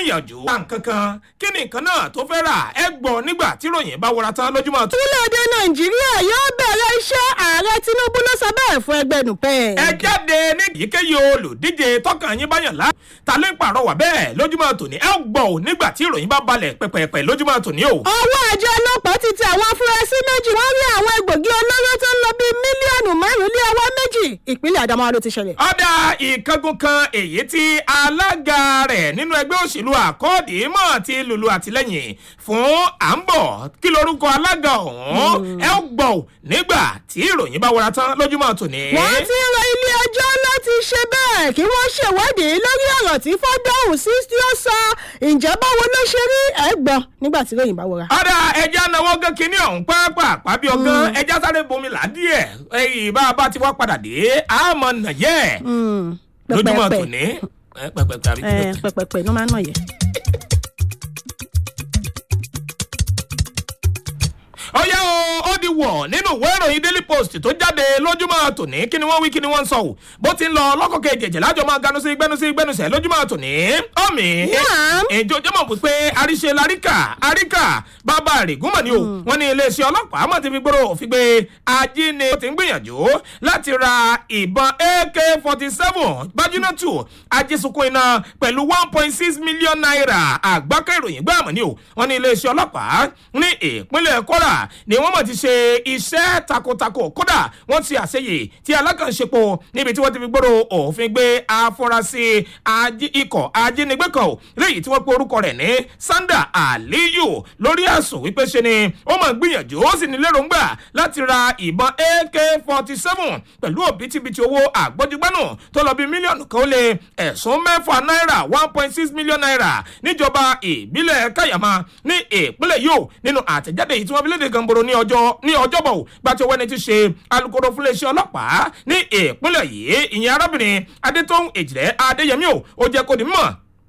gbìyànjú. nǹkankan kí ni nǹkan náà tó fẹ́ rà ẹ gbọ́ nígbà tí ròyìn bá wọra tán lójúmọ́ tó. orílẹ̀-èdè nàìjíríà yóò bẹ̀rẹ̀ iṣẹ́ ààrẹ tinubu ló sọ bẹ́ẹ̀ fún ẹgbẹ́ nupẹ́. ẹ jáde ní èyíkéyìí olùdíje tọkàn yín báyàn lá ta ló ń pàrọwà bẹ́ẹ̀ lójúmọ́ tòní ẹ gbọ́ ò nígbà tí ìròyìn bá balẹ̀ pẹ̀pẹ̀pẹ̀ lójúmọ́ tòní o. ọwọ́ àjọ ọlọ́pàá ti tẹ àwọn afurasí méjì wọ́n rí àwọn egbògi olóró tó ń lọ bíi mílíọ̀nù márùn-ún lé ọwọ́ méjì ìpínlẹ̀ adamawa ló ti ṣẹlẹ̀. ọ̀dà ìkángun kan èyí tí alága rẹ̀ nínú ẹgbẹ́ òṣèlú àkọọ́dì mọ̀ ti lùlù àtìlẹ́yìn fún à ń bọ̀ kí lorúkọ alága ọ̀hún ẹ ó gbọ́ ò nígbà tí ìròyìn bá wọra tán lójúmọ́ tòní. wọ́n ti rọ ilé ẹjọ́ láti ṣe bẹ́ẹ̀ kí wọ́n ṣèwádìí lórí ọ̀rọ̀ tí fọ́dọ̀hùn sí tí ó sọ ǹjẹ́ báwo ló ṣe rí ẹ̀ gbọ́ nígbà tí ròyìn bá wọra. ọ̀dà ẹja náwó gán kínní ọ̀hún pàápàá bí ọgán ẹja sáré bomi là díẹ̀ ẹyìn bá a bá ti wá padà dé àmọ́ nàyẹ́ lójúmọ́ pẹpẹpẹ tòní. ẹ, pẹpẹpẹ àbí kí ló ẹ pè? pẹpẹpẹ ló máa ń nà yẹ. ọ̀yá o ó di wọ̀ nínú ìwé ìròyìn daily post tó jáde lójúmọ́ tòní kí ni wọ́n wí kí ni wọ́n ń sọ o bó ti ń lọ lọ́kọ̀kẹ́ ìjẹ̀jẹ̀ lájọ máa ganu sí gbẹnu sí gbẹnusẹ̀ lójúmọ́ tòní ọ̀mì Naam. èjò jẹ́mọ̀ pípé àríṣe laríkà àríkà bàbá rìgúnmọ̀ ni o wọ́n ní iléeṣẹ́ ọlọ́pàá mọ̀ ti fi gbòòrò òfin gbé ajínigbé tó ti ń gbìyànjú láti ra ìbọn ak forty seven bájúnátù ajísunkun iná pẹ̀lú one point six million naira àgbákẹ́ ìròyìn gbàmọ̀ ni o wọ́n ní iléeṣẹ́ ọlọ́pàá ní ìpínlẹ̀ kwara ni wọ́n mọ̀ ti ṣe iṣẹ́ takuntakun kódà wọ́n ti àṣeyè tí alákànṣepọ̀ níbi tí wọ́n ti fi gbòòrò òfin gbé afurasí ají- ikọ̀ ajínigbé kan o léyìí tí wọ́n pe orúkọ rẹ̀ ní sanda aliyu lórí ẹ̀sùn wípé ṣe ni ó mọ̀ gbìyànjú ó sì ní lérògbà láti ra ìbọn ak forty seven pẹ̀lú òbítíbitì owó àgbọ́júgbánù tó lọ bí mílíọ̀nù kan ó lé ẹ̀sùn mẹ́fà náírà one point six million naira níjọba ìbílẹ̀ káyàmá ní ìpínlẹ̀ yìí o nínú àtẹ̀jáde yìí tí wọ́n fi léde gànboro ní ọjọ́ ní ọjọ́bọ̀ o gbàtí owó ẹni ti ṣe alukoro fúnléeṣẹ́ ọlọ́pàá ní ìpínlẹ̀ yìí ìyẹn arábìnrin adétóhùn èjìlẹ̀ adéyẹmí o ó jẹ́ kó di mímọ̀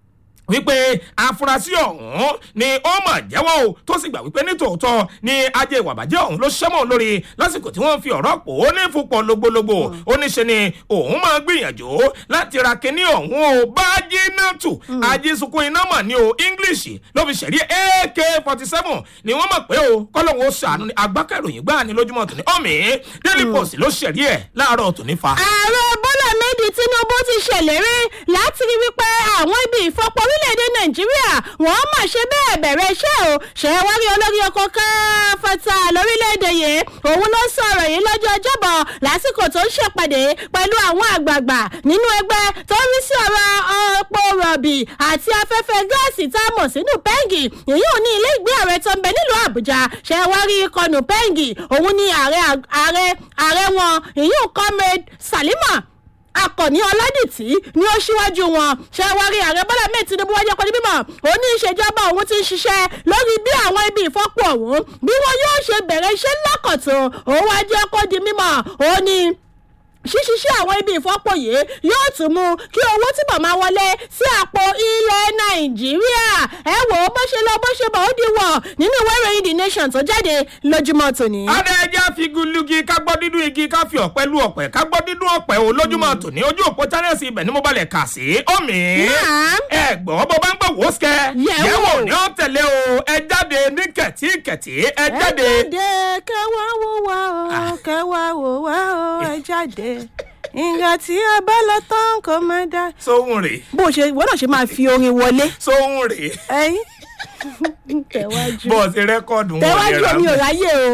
wípé afurasí ọ̀hún ni ó mọ̀ jẹ́wọ́ o tó sì gbà wípé nítòótọ́ ni ajé ìwà bàjẹ́ ọ̀hún ló ṣẹ́mọ̀ lórí lásìkò tí wọ́n fi ọ̀rọ̀ pò ó ní fúnpọ̀ logbologbo ó ní ṣe ni òun máa gbìyànjú láti ra kinní ọ̀hún o bájínátù ajísunkun iná mọ̀ ní o english ló fi ṣẹ̀rí ak forty seven ni wọ́n mọ̀ pé o kọ́lọ́hún ó ṣàánú ni agbákẹ́ròyìn gbáà ní lójúmọ́ tòní ọ̀mí daily post ló ṣẹ̀rí ẹ̀ láàárọ̀ tòní fa. ààrẹ bọ́lá méjì tinubu ti ṣèlérí láti rí wípé àwọn ibi ìfọpọ̀ orílẹ̀-èdè nàìjíríà wọ́n mà ṣe bẹ́ẹ̀ bẹ̀rẹ̀ iṣẹ́ o ṣe wá rí olórí oko káfọ́tà lórílẹ̀-èdè yìí òun ló sọ̀rọ̀ yìí lọ́jọ́ ọjọ́bọ̀ lásìkò tó ń ṣèpàdé pẹ̀lú àwọn àgbààgbà nínú ẹgbẹ́ tó ń rí sí ọ̀rọ̀ ọ̀pọ̀ rọ̀bì àti afẹ́fẹ́ gáàsì tá a mọ̀ sínú pẹ́ǹgì èyí ò ní ilé ìgbé ààrẹ tó ń bẹ nílùú àbújá ṣe wá rí ikọ̀ pẹ́ǹgì òun ní ààrẹ ààrẹ ààrẹ wọn èyí ò comrade salima akọni ọládìtì ni ó ṣíwájú wọn ṣẹwárí ààrẹ bọ́lá mẹ́ẹ̀ tinubu wájú ọkọ ní mímọ́ òní ìṣèjọba òun ti ń ṣiṣẹ́ lórí bí àwọn ibi ìfọ́pọ̀ òun bí wọn yóò ṣe bẹ̀rẹ̀ iṣẹ́ lákọ̀tún òun wájú ọkọ di mímọ́ òní ṣíṣiṣẹ́ àwọn ibi ìfọ́pọ̀ yìí yóò tún mú kí owó túbọ̀ máa wọlé sí àpò ilẹ̀ nàìjíríà ẹ wò ó bó ṣe lọ bó ṣe bọ̀ ó di wọ̀ nínú ìwé ìròyìn the nation tó jáde lójúmọ́ tòní. adé ẹja fi gulugi ká gbọ́ dídún igi ká fi ọ̀pẹ lu ọ̀pẹ ká gbọ́ dídún ọ̀pẹ o lójúmọ́ tòní ojú òpó channels ibẹ̀ ni mo balẹ̀ kà sí omi. Naam. ẹ gbọ́ bó bá ń gbọ́ wò ó sikẹ́. Yẹ̀wò. yẹ̀wò ni ó tẹ̀lé o ẹ jáde ní kẹ̀tíkẹ̀tí ẹ jáde. ẹ jáde kẹwàá wò wá o kẹwàá wò wá o ẹ jáde ìgbà tí a bá lọ tán kò má dá. sóhun rè bó o ṣe ìwọ náà ṣe máa fi orin wọlé sóhun rè ẹyin tẹwájú bọ́ọ̀sì rẹ́kọ̀dù wọn tẹwájú yẹra omi ò mọ́. ráyè o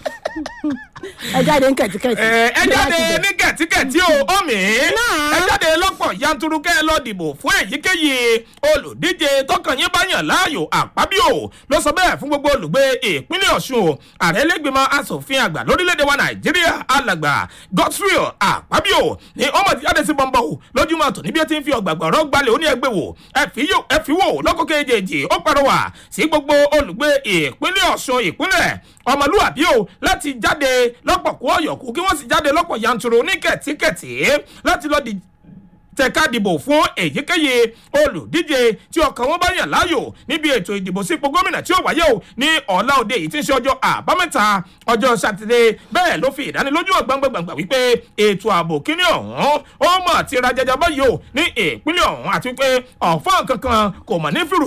ẹ jáde ní kẹtíkẹtì. ẹ ẹ jáde ní kẹ̀tíkẹ̀tí o omi Náà. ẹ jáde lọ́pọ̀ yanturu kẹ́ ẹ lọ dìbò fún èyíkéyìí olùdíje tọkàn yín bá yàn láàyò àpábíò ló sọ bẹ́ẹ̀ fún gbogbo olùgbé ìpínlẹ̀ ọ̀ṣun o ààrẹ lẹ́gbẹ̀mọ asòfin àgbà lórílẹ̀‐èdè wa nàìjíríà alàgbà godswill àpábíò ní ọmọ ti jáde sí bọ́ńbọ́ o lójúmọ́ tòní bí ó ti ń fi ọ̀gbàgbà ọ̀rọ̀ gbalẹ̀ ó ní ẹgbẹ́ wò ẹ fi yó- ẹ fi wò lọ́kọ̀kẹ́ èjèèjì ó pariwa sí gbogbo olùgbé ìpínlẹ̀ ọ̀ṣun ìpínlẹ̀ ọmọlúwàbí o láti jáde lọ́pọ̀ kó ọ̀yọ̀kú kí wọ́n sì jáde lọ́pọ̀ yanturu ní kẹ̀tíkẹ̀tí láti lọ́ọ́ di tẹ̀ka dìbò fún èyíkéyìí olùdíje tí ọkàn wọn bá yàn láàyò níbi ètò ìdìbò sípò gómìnà tí ó wáyé o ní ọ̀la òde yìí tí ń ṣe ọjọ́ àbámẹ́ta ọjọ́ sátidé bẹ́ẹ̀ ló fi ìdánilójú ọ̀gbangbangbà wípé ètò ààbò kíní ọ̀hún ó mọ̀ ti ra jẹjẹ báyìí o ní ìpínlẹ̀ ọ̀hún àti wípé ọ̀fọ́n kankan kò mọ̀ ní fìrù